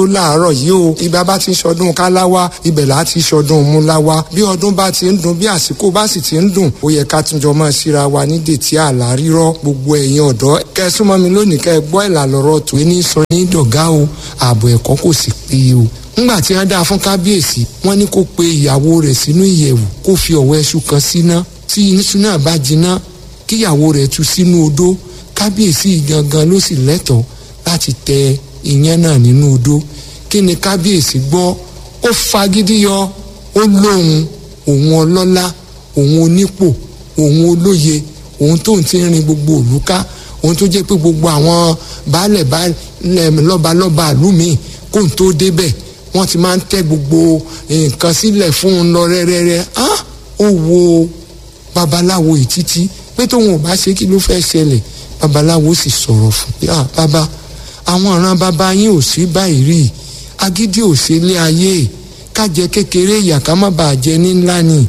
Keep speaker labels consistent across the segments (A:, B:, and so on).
A: ó láàárọ̀ yìí o ibà bá ti ń ṣọdún káláwá ibẹ̀ là á ti ṣọdún múláwá bí ọdún bá ti ń dùn bí àsìkò bá sì ti ń dùn ó yẹ ká tún jọ máa síra wa ní dètí àlá rírọ́ gbogbo ẹ̀yin ọ̀dọ́ kẹ́ ẹ súnmọ́ mi lónìí kẹ́ ẹ gbọ́ ìlà lọ́rọ̀ tó ní sọ ní dọ̀gá o ààbò ẹ̀kọ́ kò sì péye o ńgbà tí wọ́n dáa fún kábíyèsí wọ́n ní kó pe ìyàwó rẹ̀ sínú ìyẹ̀wù kó fi ọ̀wọ́ ẹṣu kan síná tí iṣu náà bá jiná kíyàwó rẹ̀ tú sínú odó kábíyèsí gangan ló sì lẹ́tọ̀ọ́ láti tẹ ìyẹn náà nínú odó kí ni kábíyèsí gbọ́ ó fagídí yọ ó lóhun òun ọlọ́lá òun onípò òun olóye òun tóun ti ń rin gbogbo òlú ká òun tó jẹ́ pé gbogbo àwọn baálẹ̀ baálẹ̀ lọ́balọ́ba ìlú míì kóun tó débẹ̀ wọ́n ti máa ń tẹ́ gbogbo nǹkan sílẹ̀ fún un lọ rẹ́rẹ́rẹ́ á ó wo babaláwo yìí títí pé tóun ò bá ṣe kí ló fẹ́ ṣẹlẹ̀ babaláwo sì sọ̀rọ̀ fún pé ah bàbá àwọn ọ̀ràn bàbá yín ò sí báyìí rí agídí ò sí ilé ayé kájẹ kékeré ìyà ká má bàa jẹ ní ńlá ni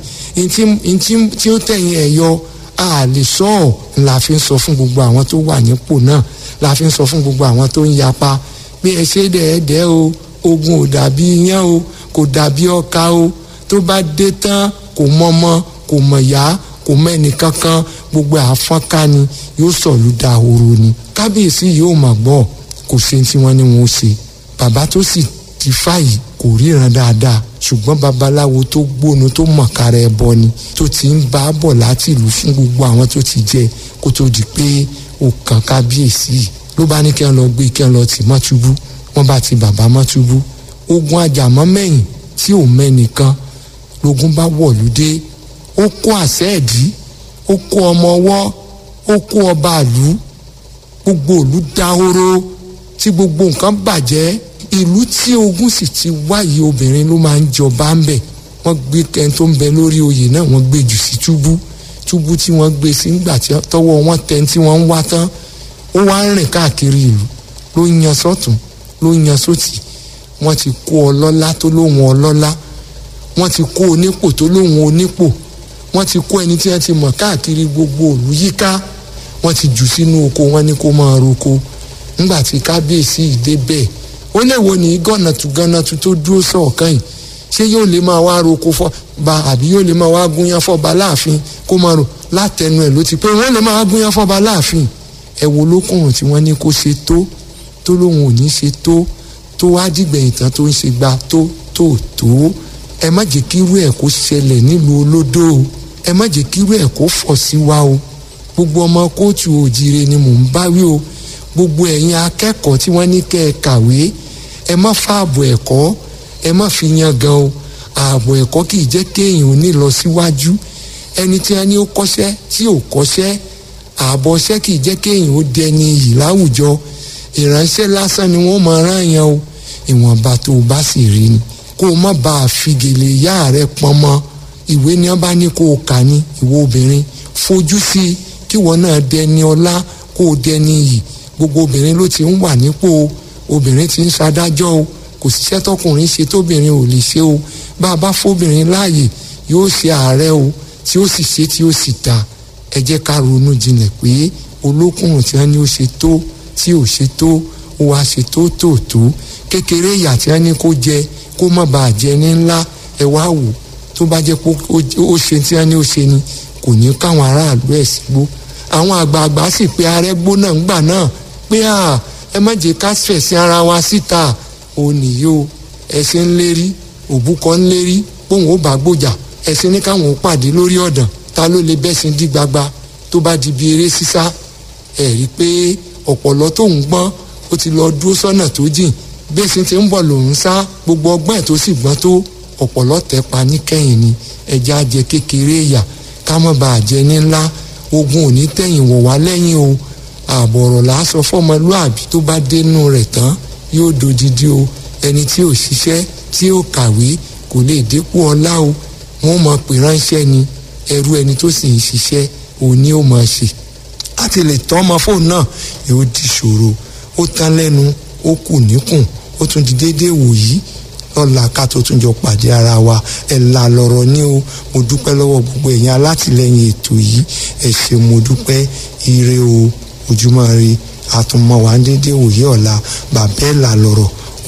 A: ntí tí ó tẹ̀yìn ẹ̀ yọ a lè sọ ọ́ la fi ń sọ fún gbogbo àwọn tó wà nípò náà la fi ń sọ fún gbogbo àwọn tó ń yapa pé ẹ ṣe dẹ́ẹ̀dẹ́ o ogun ò dàbí iyán o kò dàbí ọkà o tó bá dé tán kò mọmọ kò mọ̀yá kò mẹ́ni kankan gbogbo àfọ́nká ni yóò sọ̀lú dahoro ni kábíyèsí yóò mà gbọ́ kò ṣe tí wọ́n ní wọn ó ṣe bàbá tó sì ti fàyè kò ríran dáadáa ṣùgbọ́n babaláwo tó gbónu tó mọ̀kára ẹbọ ni tó ti ń bá a bọ̀ láti ìlú fún gbogbo àwọn tó ti jẹ kó tó di pé ó kàn kábíyèsí ló bá ní kí wọ́n lọ gbé kí wọ́n lọ tì mọ́ túbú wọ́n bá ti bàbá mọ́ túbú ogun ajàmọ́ mẹ́yìn tí ò mẹ́nìkan lógun bá wọ̀lú dé ó kó àṣẹ ẹ̀dí ó kó ọmọ ọwọ́ ó kó ọba àlú gbogbo ìlú dahoro tí gbogbo nǹkan bàjẹ́ ìlú tí ogun sì ti wáyé obìnrin ló máa ń jọba ń bẹ̀ wọ́n gbé ẹni tó ń bẹ lórí oyè náà wọ́n gbé jù sí túbú túbú tí wọ́n gbé sí nígbà tí tọwọ́ wọn tẹ tí wọ́n ń wá tán ó wá ń rìn káàkiri ìlú ló ń yan sọ́tún ló ń yan sótì wọ́n ti kó ọlọ́lá tó lóhun ọlọ́lá wọ́n ti kó onípò tó lóhun onípò wọ́n ti kó ẹni tí wọ́n ti mọ̀ káàkiri gbogbo òlú yíká wọ́n ti jù sínú oko wọn ní kó máa roko ńgbà tí kábíyèsí ìdè bẹ́ẹ̀ ó lè wo ní gànàtú gànàtú tó dúró sọ̀kan yìí ṣé yóò lè máa wá roko fọ́ ba àbí yóò lè máa wá gúnyán fọ́ba láàfin kó máa rò látẹnu ẹ̀ ló ti pé wọ́n lè máa wá gúnyán fọ́ba láàfin ẹ wo lókùnrin tí wọ́n ní kó ṣe tó tó lóun ò ní ṣe tó tó wá dìgbẹ̀yìn tán tó ń ṣe gba tó tó tó ẹ má jẹ́ kírú ẹ̀ kó ṣẹlẹ̀ nílùú olódó o ẹ má jẹ́ kírú ẹ̀ kó fọ̀ sí wa o gbogbo ọmọ kóòtù òjìire ni mò ń bá wí o gbogbo ẹ̀yin akẹ́kọ̀ọ́ tí wọ́n ní kẹ́ ẹ kàwé ẹ má fa ààbò ẹ̀kọ́ ẹ má fi yan gan o ààbò ẹ̀kọ́ kì í jẹ́ kéèyàn ò ní lọ síwájú ẹni tí wọ́n ní ó kọ́ṣẹ́ tí ò kọ́ṣẹ́ ààbò ọṣẹ́ kì í jẹ́ kéèyàn ó dẹni iyì láwùjọ ìránṣẹ́ lásán ni wọ́n máa rán yan o ìwọ̀nba tó o bá sì rí ni kó o má bàa fi gèlè ìyá rẹ pọn mọ́ ìwé ni wọ́n bá ní kó o kà ní ìwọ obìnrin fojú sí i kí wọ́n náà dẹni ọlá kó o dẹni iyì gbogbo obìnrin ló ti ń wà nípò obìnrin ti ń ṣadájọ́ o kò síṣẹ́ tọkùnrin ṣe tóbìnrin ò lè ṣe o bá a bá fóbìnrin láàyè yóò ṣe ààrẹ o tí ó sì ṣe tí ó sì ta ẹ jẹ́ ká ronú jinlẹ̀ pé olókùnrin tí wọ́n ní ó ṣe tó tí ò ṣe tó ó wá ṣe tó tó tó kékeré ìyà tí wọ́n ní kó jẹ kó má bàa jẹ ní ńlá ẹ wá wò tó bá jẹ́ pé ó ṣe tí wọ́n ní ó ṣe ni kò ní káwọn aráàlú ẹ̀ sígbó àwọn àgbààgbà sì pé arẹ́gbó náà ńgbà náà pé à ẹ má jẹ́ ká fẹ̀sìn ara wa síta ò nìyí o ẹ̀sìn ń lérí òbúkọ ń lérí póun ó bá gbòjà ẹ̀sìn ní káwọn ó pàdé lórí ọ̀dàn ta ló lè bẹ́sìn dí gbagba tó bá di bí eré sísá ẹ̀ rí i pé ọ̀pọ̀lọ́ tó ń gbọ́n ó ti lọ dúró sọ́nà tó jìn bẹ́sìn ti ń bọ̀ lòún sá gbogbo ọgbọ́n ẹ̀ tó sì gbọ́n tó ọ̀pọ̀lọ́ tẹ̀ pa níkẹyìn ni ẹja jẹ kékeré ìyà ká má bàa jẹ ní ńlá ogun ò ní tẹ̀yìn wọ̀ wá lẹ́yìn o àbọ̀rọ̀ làásọ fọmọlúàbí tó bá dénú rẹ̀ tán yóò dodidi o ẹni tí ò ṣiṣẹ́ tí ò kàwé kò lè dépò ọlá o wọ́n mọ̀ pé ránṣẹ́ ni ẹrú ẹni tó sì ń ṣiṣẹ́ òní ò máa ṣe láti lè tọ́ ọmọ fóònù náà yóò di ṣòro ó tán lẹ́nu ó kù níkùn ó tún di déédéé wòyí lọ́la ká tó tún jọ pàdé ara wa ẹ̀ là lọ̀rọ̀ ní o mo dúpẹ́ lọ́wọ́ gbogbo ẹ̀yin alátìlẹyìn ètò yìí ẹ̀ ṣe mo dúpẹ́ ire o ojúmọ́ ire àtúnmọ̀ wá déédéé wòye ọ̀la bàbá ẹ̀ là lọ̀rọ̀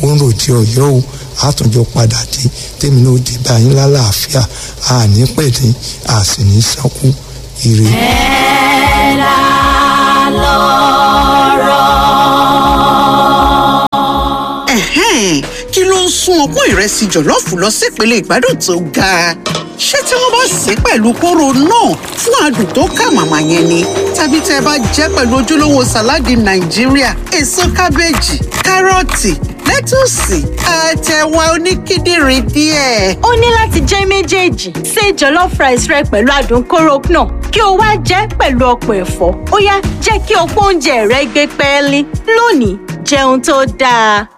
A: ó ń ròde ọ̀yọ́ o àtúnjọ padà dé tèmi náà dé báyìí lálàáfíà àní pẹ̀lẹ́ àsì ní sánkú ire.
B: ẹ̀ là lọ́rọ̀.
C: Ẹ̀hẹ́n, kí ló ń sún ọpọ́n ìrẹsì jọ̀lọ́ọ̀fù lọ sípele ìgbádùn tó ga ṣé tí wọ́n bá sè é pẹ̀lú kóró náà fún adùn tó kà màmá yẹn ni tàbí tẹ́ ẹ bá jẹ́ pẹ̀lú ojúlówó sàláàdì nàìjíríà èso kábéèjì kárọ̀tì lẹ́tùsì àtẹ̀wà oníkíndìnrín díẹ̀.
B: ó ní láti jẹ́ méjèèjì ṣe jollof rice rẹ pẹ̀lú adùn kóró náà kí o wá jẹ́ pẹ̀lú ọ̀pọ̀ ẹ̀fọ́ ó yá jẹ́ kí ọ̀pọ̀ oúnjẹ rẹ gbé pẹ́ẹ́lí lónìí jẹun tó dáa.